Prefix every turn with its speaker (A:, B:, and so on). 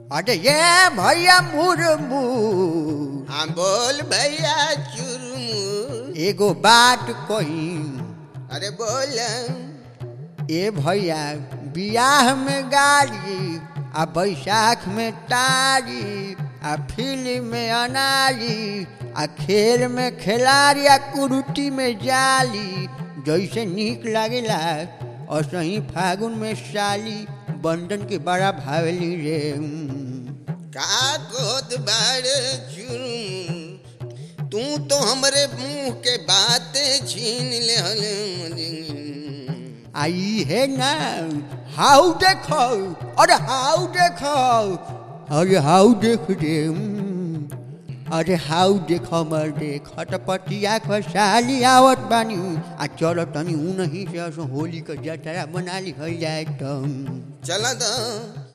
A: अरे ये भैया मुरमू
B: हाँ बोल भैया चुरमू
A: एगो बात कही
B: अरे बोल
A: ए भैया बियाह में गाड़ी आ बैसाख में तारी आ फिल्म में अनारी आ खेल में खिलाड़ी आ कुरुटी में जाली जैसे नीक लागेला और सही फागुन में साली बंधन के बड़ा भावली रे उम।
B: का कहत बाड़ चुरमू तू तो हमरे मुंह के बात छीन ले
A: आई है ना हाउ देखो अरे हाउ देखो अरे हाउ देख रे उम। अरे हाउ देखो मर देख हटपटिया खसाली आवत बानी आ चलो तनी ऊ नहीं से असो होली का जतरा बना ली जाए तो
B: चल द